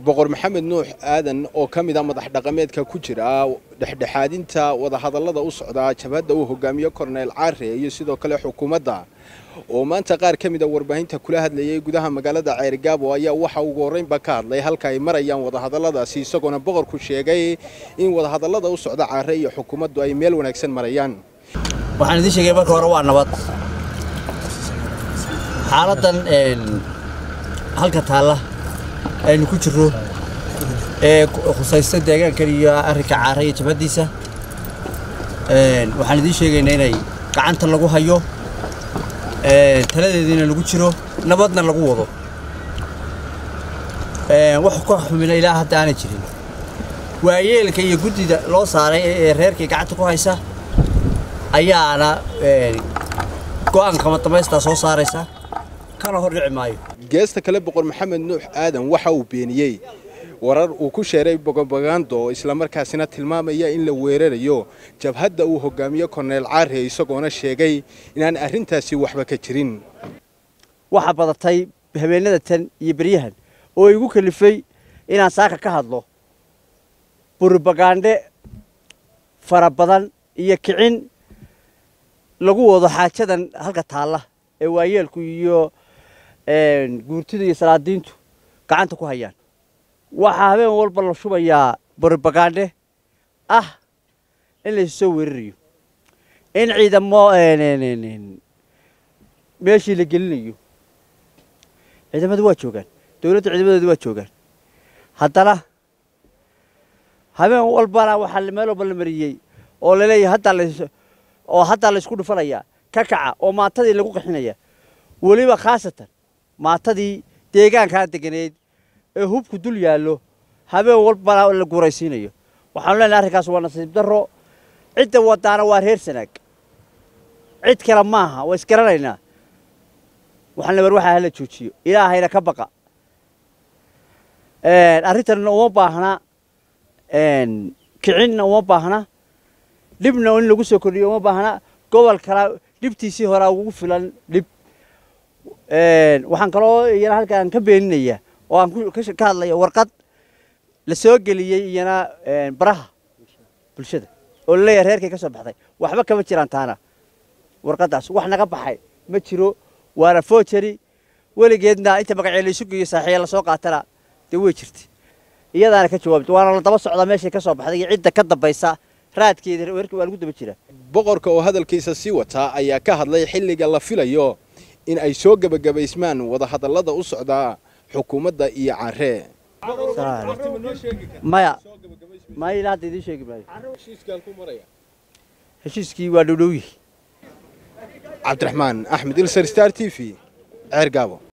boqor maxamed nuux aadan oo ka mid a madax dhaqameedka ku jira dhexdhexaadinta wadahadallada u socda jabhadda uu hogaamiyo korneyl caare iyo sidoo kale xukuumadda oo maanta qaar ka mid a warbaahinta kula hadlayay gudaha magaalada ceerigaabo ayaa waxa ugu horreynba ka hadlay halka ay marayaan wadahadalladaasi isagoona boqorku sheegay in wadahadallada u socda caare iyo xukuumaddu ay meel wanaagsan marayaan waxaan idiin sheegay marka hore waa nabad xaaladdan halka taalla aynu ku jirro ee khusaysta deegaankan iyo arrinka caara iyo jabhaddiisa waxaan idiin sheegaynaa inay gacanta lagu hayo taladeediina lagu jiro nabadna lagu wado wax ka xumina ilaa hadda aanay jirin waayeelka iyo guddida loo saaray ee reerkii gacanta ku haysa ayaana go'aankama damaystaa soo saaraysa kana hor dhici maayo geesta kale boqor maxamed nuux aadan waxa uu beeniyey warar uu ku sheeray bogobagando islamarkaasina tilmaamaya in la weerarayo jabhadda uu hogaamiyo korneyl caare isagoona sheegay inaan arrintaasi waxba ka jirin waxaa badatay habeenada tan iyo beryahan oo igu kalifay inaan saaka ka hadlo burubagaandhe fara badan iyo kicin lagu wado xaajadan halka taalla ee waayeelku iyo guurtida iyo salaadiintu gacanta ku hayaan waxaa habeen walba la shubayaa burubagaandhe ah in laysu soo weerarayo in ciidamo meeshii la gelinayo ciidamadu waa joogaan dowladda ciidamadeedu waa joogaan haddana habeen walbana waxaa meel walba la mariyey oo laleeyahay haddaa la oo haddaa laysku dhufanayaa ka kaca oo maatadii lagu qaxinaya weliba khaasatan maatadii deegaankaa deganeed ee hubku dul yaallo habeen walbana la guuraysiinayo waxaanu leenahay arrinkaas waa nasiib darro cidda wadaana waa reer sanaag cid kale maaha waa isgaranaynaa waxaan le war waxaa hala joojiyo ilaahayna ka baqa arrintanna uma baahna kicinna uma baahna dhibna in lagu soo kordhiyo uma baahna gobol kala dhibtiisii horaa ugu filan dhib waxaan kaloo iyana halkaan ka beeninaya oo aan ka hadlaya warqad la soo geliyey iyana baraha bulshada oo laleeyahay reerkay ka soo baxday waxba kama jiraan taana warqaddaas wax naga baxay ma jiro waana foojari weligeedna inta magacee laysu geeyo saaxiiya lasoo qaatana dee way jirta iyadaana ka jawaabta waana la daba socdaa meeshay ka soo baxday iyo cidda ka dambaysa raadkeeda weerka waa lagu daba jira boqorka oo hadalkiisa sii wataa ayaa ka hadlay xilliga la filayo in ay soo gebagabaysmaan wadahadallada u socdaa xukuumadda iyo caare maya maya ilaa hadda idiin sheegi maayo heshiiskii waa dhowdhowyi cabdiraxmaan axmed ilsar star t v ceer gaabo